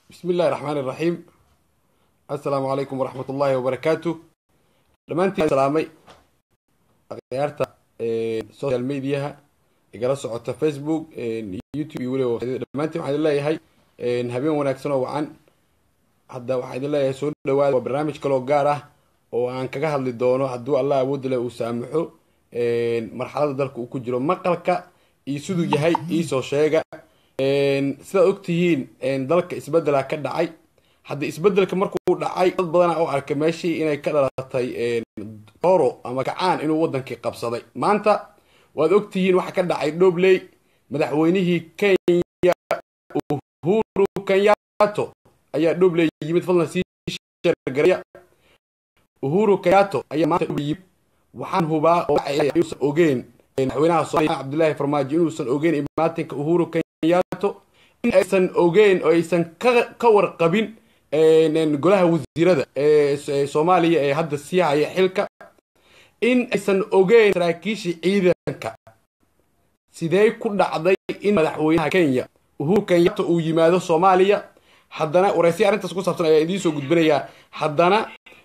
bismi illahi raxmaan iraxiim assalaamu calaykum waraxmat ullaahi wabarakaatu dhammaantiin salaamay akhyaarta social mediaha igala socota facebook youtube iyo weliba dhammaantiin waxaan idin leeyahay habeen wanaagsan oo wacan hadda waxaan idin leeyahay soo dhawaada waa barnaamij kaloo gaar ah oo aan kaga hadli doono hadduu allah awoodda leh uu saamaxo marxalada dalka uu ku jiro maqalka iyo siduu yahay iisoo sheega sidaad ogtihiin dalka isbedela ka dhacay hadda isbedelka markuu dhacay dad badana oo arkay meeshii inay ka dhalatay dooro ama kacaan inuu wadankii qabsaday maanta waad ogtihiin waxa ka dhacay dhobley madaxweynihii kenya uhuru kenyato ayaa dhobley yimid fadlan sii shargareya uhuru kenyato ayaa maanta yimid waxaan hubaa oo inuusan ogeen madaxweynaha soomaaliya cabdullaahi farmaajo inuusan ogeen imaatinka uhuru kenyato in aysan ogeen oo aysan ka warqabin golaha wasiirada ee soomaaliya ee hadda sii haya xilka in aysan ogeen saraakiishii ciidanka sidee ku dhacday in madaxweynaha kenya uhuru kenyato uu yimaado soomaaliya haddana waraysiya arrintaas ku saabsan ayaa idiin soo gudbinayaa haddana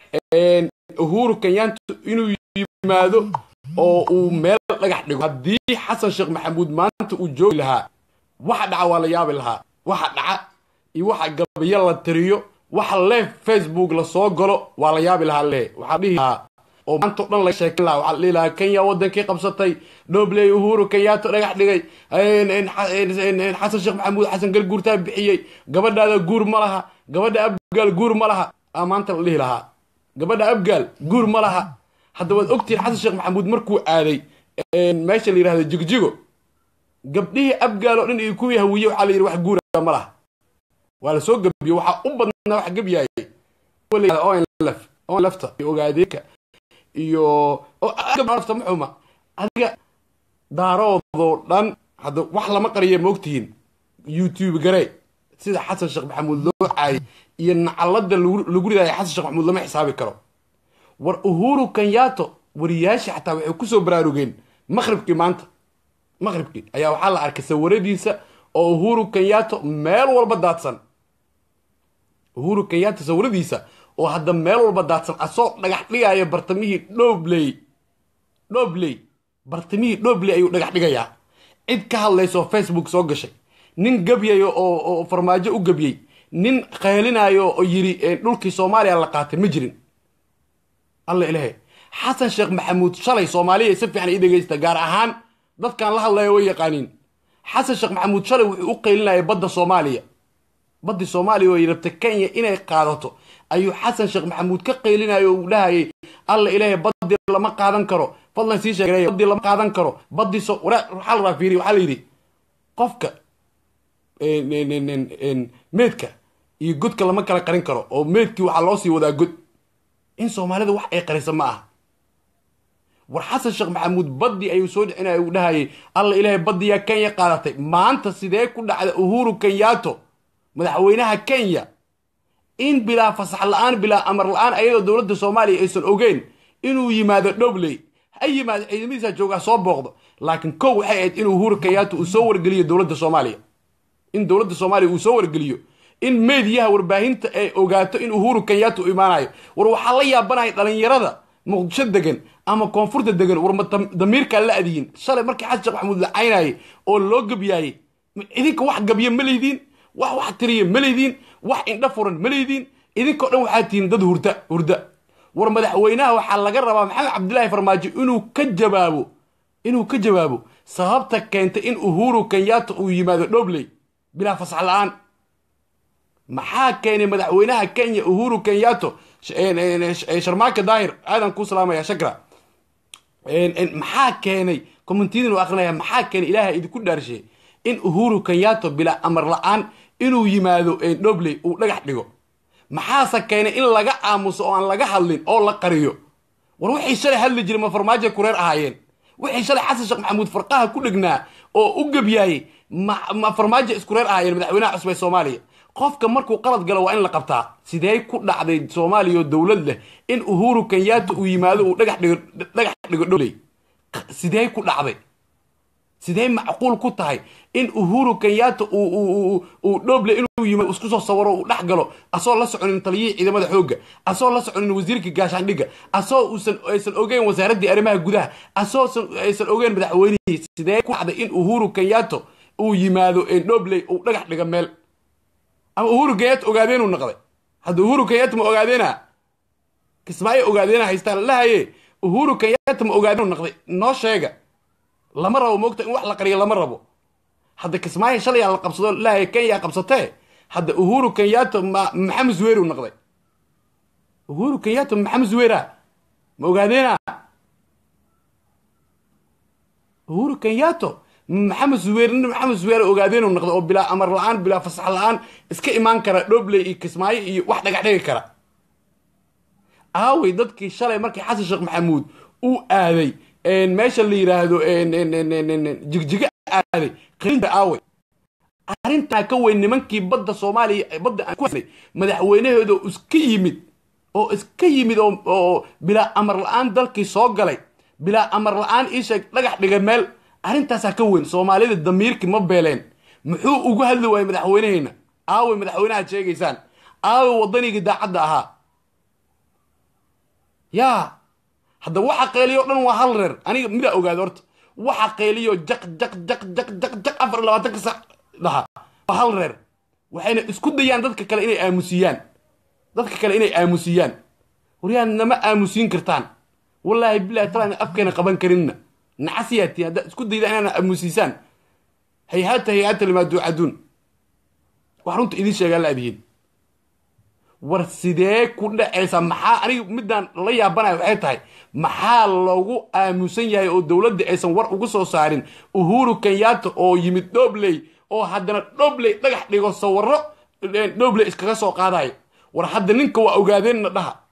uhuru kenyato inuu yimaado oo uu meel dhagax dhigo haddii xasan sheekh maxamuud maanta uu joogi lahaa waxa dhaca waa la yaabi lahaa waxa dhaca iyo waxa gabayo la tiriyo waxa leef facebook lasoo galo waa la yaabi lahaa le waxaa dhihi lahaa oo maanta o dhan laga sheekin lahaa waxaa la dhihi lahaa kenya wadankii qabsatay dhobley uhuru kenyato dhagax dhigay xasan sheekh maxamuud xasan garguurtaa bixiyey gabadhaada guur ma laha gabadha abgaal guur ma laha aa maanta la dhihi lahaa gabadha abgaal guur ma laha hadda waad ogtihiin xasan sheekh maxamuud markuu aaday meesha la yidhahdo jigjigo gabdhihii abgaal oo dhan iyo kuwii hawiye waxaa la yidhi wax guura ma laha waa lasoo gabiye waxaa u badnaa wax gabyaayay lafta iyo ogaadeeka iyo lafta ma xuma adiga daaroodoo dhan hadda wax lama qariya ma ogtihiin youtube garee sida xasan sheekh maxamuud loo caayay iyo nacalada lagu ridaaya xasan sheekh maxamuud lama xisaabi karo war uhuru kenyato wariyaashii xataa waxay kusoo baraarugeen maqribkii maanta maqribkii ayaa waxaa la arkay sawiradiisa oo uhuru kenyato meel walba daadsan uhuru kenyato sawiradiisa oo hadda meel walba daadsan asoo dhagax dhigaya bartamihii dhobley dhobley bartamihii dhobley ayuu dhagax dhigayaa cid ka hadlaysaoo facebook soo gashay nin gabyayo oo farmaajo u gabyey nin qeelinayo oo yiri dhulkii soomaaliya la qaatay ma jirin alla ilahe xasan sheekh maxamuud shalay soomaaliya si fiican ii dhegaysta gaar ahaan dadkan la hadlaya way yaqaaniin xasan sheekh maxamuud shalay wuxuu u qaylinayay badda soomaaliya baddii soomaaliya oo ay rabta kenya inay qaadato ayuu xasan sheekh maxamuud ka qaylinayo oo uu dhahayay alla ilaahay baddii lama qaadan karo fadlan sii sheegay baddii lama qaadan karo baddii so waxaa la raafiiriy waxaa la yidhi qofka meedka iyo godka lama kala qarin karo oo meedkii waxaa loo sii wadaa god in soomaalida wax ay qarisa ma aha war xasan sheekh maxamuud baddii ayuu soo dhicinaya uu dhahayay alla ilaahay baddiyaa kenya qaadatay maanta sidee ku dhacda uhuru kenyato madaxweynaha kenya in bilaa fasax la-aan bilaa amar la-aan ayadoo dowladda soomaaliya aysan ogeyn inuu yimaado dhobley ha yimaado ciidamadiisa joogaa soo booqdo laakiin kow waxay ahayd in uhuru kenyato uu soo wargeliyo dowladda soomaaliya in dowladda soomaaliya uu soo wargeliyo in meediyaha warbaahinta ay ogaato in uhuru kenyato u imaanayo war waxaa la yaabanaya dhalinyarada muqdisho degan ama koonfurta degan warma damiirkaa la adiyin shalay markii xasan sheekh maxamuud la caynayay oo loo gabyaayey idinka wax gabya ma leydiin wax wax tiriya ma leydiin wax indha furan ma leydiin idinkao dhan waxaa tihiin dad hurda hurda war madaxweynaha waxaa laga rabaa maxamed cabdillaahi farmaajo inuu ka jawaabo inuu ka jawaabo sababta keentay in uhuru kenyato uu yimaado dhobley bilaa fasax la-aan maxaa keenay madaxweynaha kenya uhuru kenyato sharmaaka daahir aadan kuu salaamaya shakra maxaa keenay commentidin u akrinaya maxaa keenay ilaaha idinku dhaarshe in uhuru kenyato bilaa amar la-aan inuu yimaado dhobley uu dhagax dhigo maxaase keenay in laga aamuso oo aan laga hadlin oo la qariyo war wixii shalay hadli jiray ma farmaajo kureer ahaayeen wixii shalay xasan sheekh maxamuud farqaha ku dhegnaa oo u gebyaayey ma farmaajo iskureer ahaayeen madaxweynaha cusub ee soomaaliya qofka markuu qalad galo waa in la qabtaa sidee ku dhacday soomaaliya oo dowlad leh in uhuru kenyato uu yimaado uu dhagax dhigo dhagax dhigo dhobley sidee ku dhacday sidee macquul ku tahay in uhuru kenyatta uu dhoble inuu yimid isku soo sawiro uu dhex galo asoo la soconin taliyihii ciidamada xoogga asoo la soconin wasiirka gaashaandhigga asoo uusan aysan ogeyn wasaaraddii arrimaha gudaha asoo aysan ogeyn madaxweynihii sidee ku dhacday in uhuru kenyatta uu yimaado dhobley uu dhagax dhiga meel ama uhuru kenyatta ogaadeenuu naqday hadda uhuru kenyatta ma ogaadeena kismaayo ogaadeena haystaan lalahaye uhuru kenyatta ma ogaadeenuu naqday noo sheega lama rabo moogta in wax la qariyo lama rabo hadda kismaayo shalay la qabsado lahaye kenya qabsatee hadda uhuru kenyatta maxamed zuweeru naqday uhuru kenyatta maxamed zuweera ma ogaadeena uhuru kenyatta maxamed zuweer nin maxamed zuweer ogaadeenu naqday oo bilaa amar la-aan bilaa fasax la-aan iska imaan kara dhobley iyo kismaayo iyo wax dhagax dhigi kara aawey dadkii shalay markii xasan sheekh maxamuud uu aaday meesha la yiraahdo jigjiga aaday qarinta aawey arrintaa ka weyn nimankii badda soomaaliya badda aan ku hadlay madaxweynahooda iska yimid oo iska yimid oo bilaa amar la-aan dalkii soo galay bilaa amar la-aan iisheeg dhagax dhiga meel arrintaasaa ka weyn soomaalida damiirkii ma beeleen muxuu ugu hadli waayey madaxweyneheyna aawey madaxweynahaad sheegaysaan aawey waddanigii daacadda ahaa yaa hadda waxa qeeliyo dhan waa hal reer aniga midaa ogaada horta waxa qeeliyo jaq jaq jaq jaq jaq jaq afar iyo labaatanka sac dhaha waa hal reer waxayna isku dayaan dadka kale inay aamusiyaan dadka kale inay aamusiyaan waryaan nama aamusiin kartaan wallaahi bilahi talaan afkeena qaban karinna nacasiyaatiin haddaad isku dayda inaana aamusiisaan hayhaata hayhaata limaa duucaduun wax runta idiin sheegaa la adihiin war sidee ku dhacaysa maxaa aniga midaan la yaabanaya waxay tahay maxaa loogu aamusan yahay oo dowladda aysan war ugu soo saarin uhuru kenyatta oo yimid dhobley oo haddana dhobley dhagax dhigo sawiro dhobley iskaga soo qaadayo war hadda ninka waa ogaadeenna dhaha